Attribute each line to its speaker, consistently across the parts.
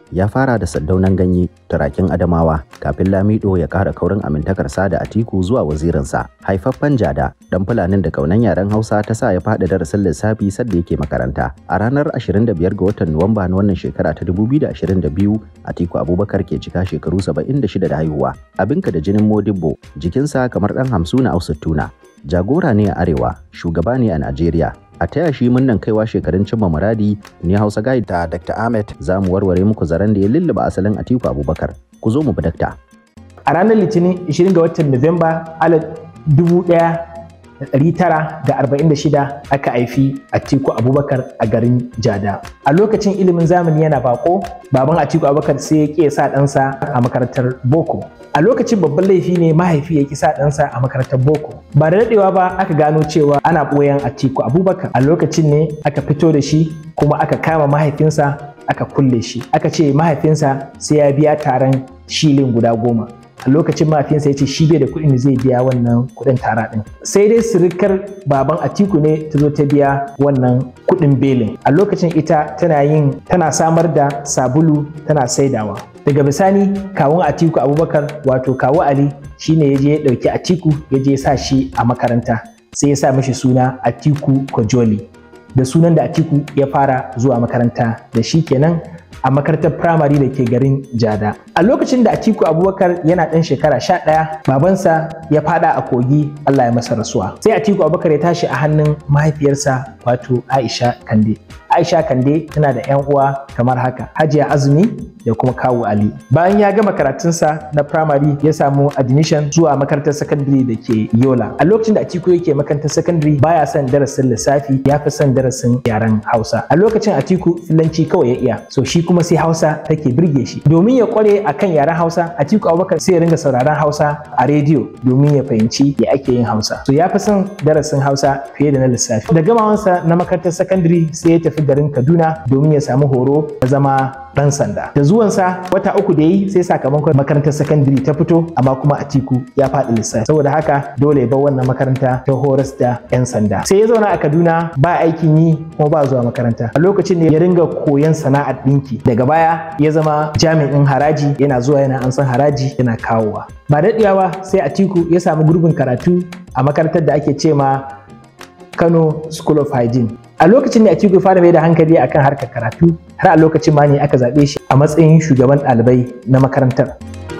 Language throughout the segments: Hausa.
Speaker 1: ya fara da saddaunan ganye turakin adamawa kafin lamido ya kara kaurin amintakarsa da atiku zuwa wazirinsa haifaffen jada dan fulanin da kaunan yaren hausa ta sa ya faɗi darasin lissafi sadda yake makaranta a ranar 25 ga watan nuwamba na wannan shekara ta 2022 atiku abubakar ke cika shekaru 76 da haihuwa abinka da jinin modibbo jikinsa kamar dan hamsu na ausattuna jagora ne a arewa shugaba ne a najeriya a taya shi munnan kaiwa shekarun cimma muradi ne Hausa Guide da Dr. Ahmed za mu warware muku zaren da ya lulluba asalin Atiku Abubakar. Ku zo mu bi dakta.
Speaker 2: A ranar Litinin 20 ga watan Nuwamba 1946 aka haifi Atiku Abubakar a garin Jada. A lokacin ilimin zamani yana bako, baban Atiku Abubakar sai ya ƙi sa ɗansa a makarantar Boko. a lokacin babban laifi ne mahaifi ya kisa ɗansa a makarantar boko ba da daɗewa ba aka gano cewa ana ɓoyan atiku abubakar a lokacin ne aka fito da shi kuma aka kama mahaifinsa aka kulle shi aka ce mahaifinsa sai ya biya taron shilin guda goma a lokacin mahaifinsa ya ce shi bai da kuɗin da zai biya wannan kuɗin tara ɗin sai dai sirikar baban atiku ne ta zo ta biya wannan kuɗin belin a lokacin ita tana yin tana samar da sabulu tana saidawa daga bisani kawun atiku abubakar wato kawu ali shine ya je ya ɗauki atiku ya je ya sa shi a makaranta sai ya sa mishi suna atiku kojoli da sunan da atiku ya fara zuwa makaranta da shi kenan a makarantar firamare da ke garin jada a lokacin da atiku abubakar yana ɗan shekara sha ɗaya babansa ya fada a kogi allah ya masa rasuwa sai atiku abubakar ya tashi a hannun mahaifiyarsa wato aisha kande aisha kande tana da yan uwa kamar haka hajiya azumi da kuma kawu ali bayan ya gama karatunsa na firamare ya samu admission zuwa makarantar secondary da ke yola a lokacin da atiku yake makarantar secondary baya son darasin lissafi ya fi son darasin yaren hausa a lokacin atiku filanci kawai ya iya so shi kuma sai hausa take birge shi domin ya kware akan yaren hausa atiku abubakar sai ya ringa sauraron hausa a rediyo domin ya fahimci ya ake yin hausa so ya fi son darasin hausa fiye da na lissafi da gamawansa na makarantar secondary sai ya tafi garin kaduna domin ya samu horo da zama dan sanda da zuwansa wata uku da yi sai sakamakon makarantar sakandare ta fito amma kuma atiku ya faɗi lissafi saboda haka dole ya bar wannan makaranta ta horas da 'yan sanda sai ya zauna a kaduna ba aikin yi kuma ba zuwa makaranta a lokacin ne ya ringa koyon sana'ar ɗinki daga baya ya zama jami'in haraji yana zuwa yana ansan haraji yana kawowa ba daɗewa sai atiku ya samu gurbin karatu a makarantar da ake ce ma kano school of hygiene a lokacin ne Atiku fara mai da hankali akan harkar karatu har a lokacin ma ne aka zaɓe shi a matsayin shugaban ɗalibai na makarantar.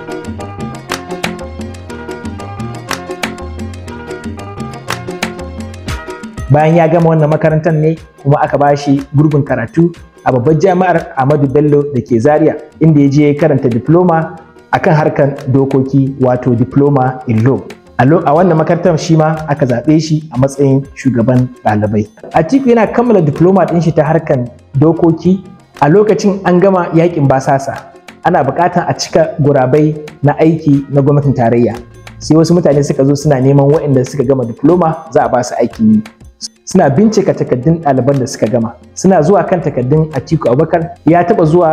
Speaker 2: Bayan ya gama wannan makarantar ne kuma aka ba shi gurbin karatu a babbar jami'ar Ahmadu Bello da ke Zaria inda ya je karanta diploma akan harkar dokoki wato diploma in law. a wannan makarantar shi ma aka zaɓe shi a matsayin shugaban ɗalibai. Atiku yana kammala diploma ɗin shi ta harkan dokoki a lokacin an gama yakin basasa ana buƙatar a cika gurabai na aiki na gwamnatin tarayya sai wasu mutane suka zo suna neman waɗanda suka gama diploma za a ba su aikin yi suna bincika takaddun ɗaliban da suka gama suna zuwa kan takaddun Atiku Abubakar ya taɓa zuwa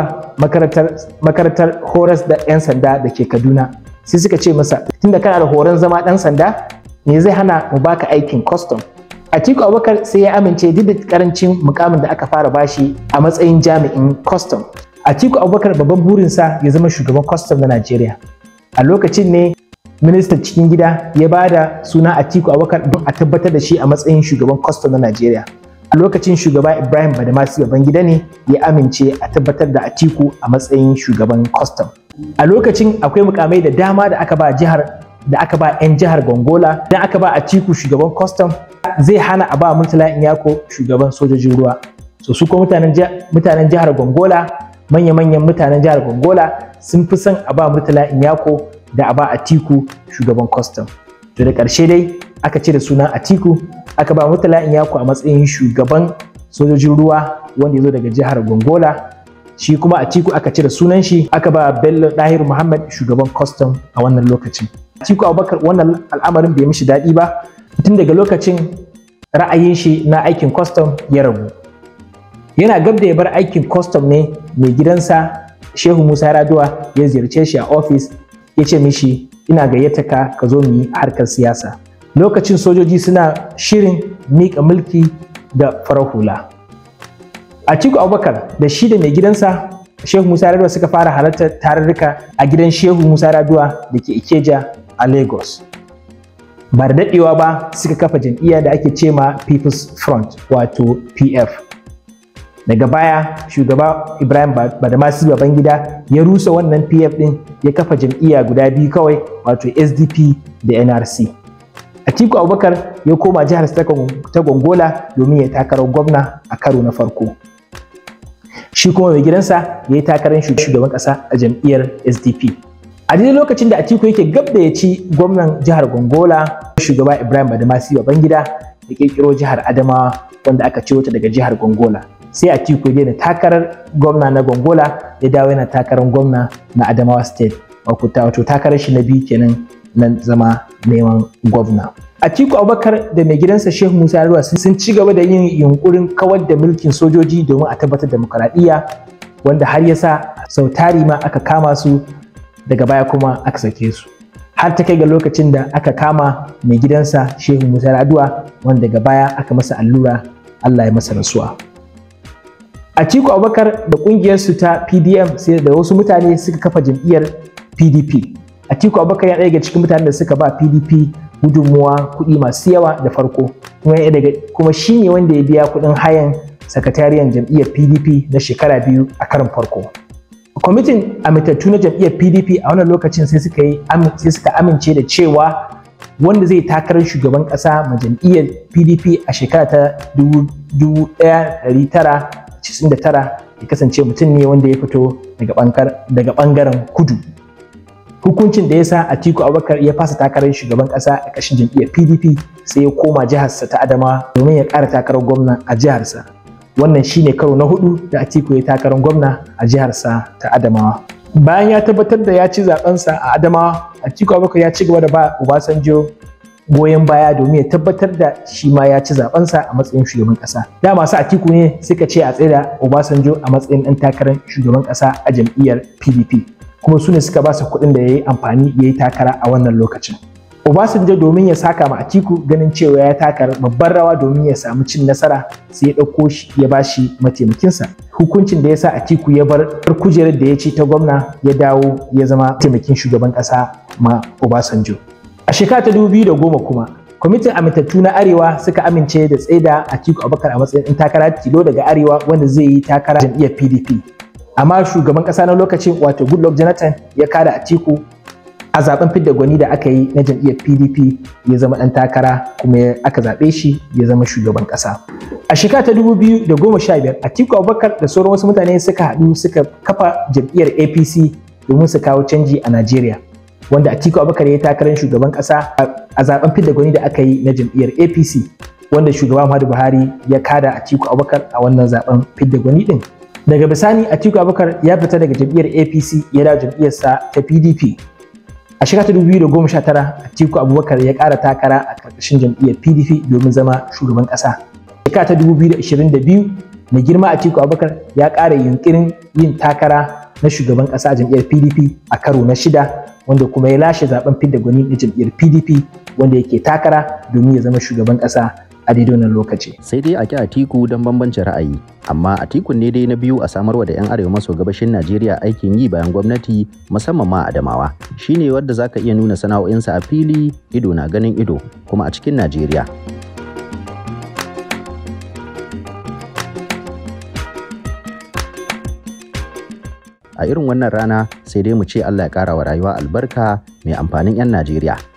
Speaker 2: makarantar horas da 'yan sanda da ke Kaduna sai suka ce masa tunda kana da horon zama dan sanda me zai hana mu baka aikin custom Atiku Abubakar sai ya amince duk da karancin mukamin da aka fara bashi a matsayin jami'in custom Atiku Abubakar babban burinsa ya zama shugaban custom na Najeriya a lokacin ne ministan cikin gida ya ba da suna Atiku Abubakar don a tabbatar da shi a matsayin shugaban custom na Najeriya a lokacin shugaba Ibrahim Badamasi Babangida ne ya amince a tabbatar da Atiku a matsayin shugaban custom a lokacin akwai mukamai da dama da aka ba jihar da aka ba 'yan jihar gongola dan aka ba a ciku shugaban custom zai hana a ba murtala inyako shugaban sojojin ruwa so su ko mutanen jihar gongola manya-manyan mutanen jihar gongola sun fi son a ba murtala inyako da a ba a tiku shugaban custom to da ƙarshe dai aka cire sunan atiku aka ba murtala inyako a matsayin shugaban sojojin ruwa wanda ya zo daga jihar gongola shi kuma Atiku aka cire sunan shi aka ba Bello Dahir Muhammad shugaban custom a wannan lokacin. Atiku Abubakar wannan al'amarin bai mishi daɗi ba tun daga lokacin ra'ayin shi na aikin custom ya rabu. Yana gab da ya bar aikin custom ne mai gidansa Shehu Musa Raduwa ya ziyarce shi a ofis ya ce mishi ina gayyata ka ka zo mu yi harkar siyasa. Lokacin sojoji suna shirin miƙa mulki da farar hula. Atiku Abubakar da shi da mai gidansa Shehu Musa Raduwa suka fara halartar tarurruka a gidan Shehu Musa Raduwa da ke Ikeja a Lagos. Ba da daɗewa ba suka kafa jam'iyya da ake ce ma People's Front wato PF. Daga baya shugaba Ibrahim Badamasi Babangida ya rusa wannan PF ɗin ya kafa jam'iyya guda biyu kawai wato SDP da NRC. Atiku Abubakar ya koma jihar ta Gongola domin ya takarar gwamna a karo na farko. Shi kuma mai gidansa ya yi takarar shugaban ƙasa a jam'iyyar SDP. A daidai lokacin da Atiku yake gab da ya ci gwamnan jihar Gongola, shugaba Ibrahim Badamasi Babangida ya kirkiro jihar Adamawa wanda aka ciro ta daga jihar Gongola. Sai Atiku ya daina takarar gwamna na Gongola ya dawo yana takarar gwamna na Adamawa State. Wato takarar shi na biyu kenan na zama neman gwamna. Atiku Abubakar da mai gidansa Shehu Musa Yarwa sun ci gaba da yin yunkurin kawar da mulkin sojoji domin a tabbatar demokaradiyya wanda har ya sa sau tari ma aka kama su daga baya kuma aka sake su. Har ta kai ga lokacin da aka kama mai gidansa Shehu Musa Yarwa wanda daga baya aka masa allura Allah ya masa rasuwa. Atiku Abubakar da ƙungiyarsu ta PDM sai da wasu mutane suka kafa jam'iyyar PDP. Atiku Abubakar ya daga cikin mutanen da suka ba PDP gudunmuwa kuɗi masu yawa da farko kuma daga kuma shi ne wanda ya biya kuɗin hayan sakatariyan jam'iyyar PDP na shekara biyu a karin farko. Kwamitin amintattu na jam'iyyar PDP a wannan lokacin sai suka yi sai suka amince da cewa wanda zai takarar shugaban ƙasa ma jam'iyyar PDP a shekara ta 1999 ya kasance mutum ne wanda ya fito daga ɓangaren kudu. hukuncin da ya sa Atiku Abubakar ya fasa takarar shugaban kasa a ƙashin jam'iyyar PDP sai ya koma jiharsa ta Adama domin ya ƙara takarar gwamna a jiharsa. Wannan shine karo na hudu da Atiku ya takarar gwamna a jiharsa ta Adamawa. Bayan ya tabbatar da ya ci zabensa a Adamawa, Atiku Abubakar ya ci gaba da ba Obasanjo goyon baya domin ya tabbatar da shi ma ya ci zabensa a matsayin shugaban kasa. Da masu Atiku ne suka ce a tsaida Obasanjo a matsayin ɗan takarar shugaban kasa a jam'iyyar PDP. kuma su ne suka ba su kuɗin da ya yi amfani ya yi takara a wannan lokacin. Obasanjo domin ya saka ma Atiku ganin cewa ya taka babbar rawa domin ya samu cin nasara sai ya ɗauko shi ya ba shi mataimakinsa. Hukuncin da ya sa Atiku ya bar kujerar da ya ci ta gwamna ya dawo ya zama taimakin shugaban ƙasa ma Obasanjo. A shekara ta dubu biyu da goma kuma kwamitin amintattu na arewa suka amince da tsaida Atiku Abubakar a matsayin ɗan takara tilo daga arewa wanda zai yi takara jam'iyyar PDP. amma shugaban kasa na lokacin wato goodluck jonathan ya kada atiku a zaben fidda gwani da aka yi na jam'iyyar pdp ya zama dan takara kuma aka zaɓe shi ya zama shugaban kasa a shekara ta 2015 atiku abubakar da sauran wasu mutane suka haɗu suka kafa jam'iyyar apc domin su kawo canji a najeriya wanda atiku abubakar ya yi takarar shugaban kasa a zaben fidda gwani da aka yi na jam'iyyar apc wanda shugaba muhammadu buhari ya kada atiku abubakar a wannan zaben fidda gwani din daga bisani atiku abubakar ya fita daga jam'iyyar apc ya dawo jam'iyyarsa ta pdp a shekara ta 2019 atiku abubakar ya ƙara takara a ƙarƙashin jam'iyyar pdp domin zama shugaban ƙasa shekara ta 2022 mai girma atiku abubakar ya ƙara yunƙirin yin takara na shugaban ƙasa a jam'iyyar pdp a karo na shida wanda kuma ya lashe zaben fidda gwani na jam'iyyar pdp wanda yake takara domin ya zama shugaban ƙasa a daidai wannan lokaci.
Speaker 1: Sai dai a ki Atiku don bambancin ra'ayi, amma Atiku ne dai na biyu a samarwa da 'yan arewa maso gabashin Najeriya aikin yi bayan gwamnati musamman ma Adamawa. Shi ne wadda za ka iya nuna sana'o'insa a fili ido na ganin ido kuma a cikin Najeriya. A irin wannan rana sai dai mu ce Allah ya ƙara wa rayuwa albarka mai amfanin 'yan Najeriya.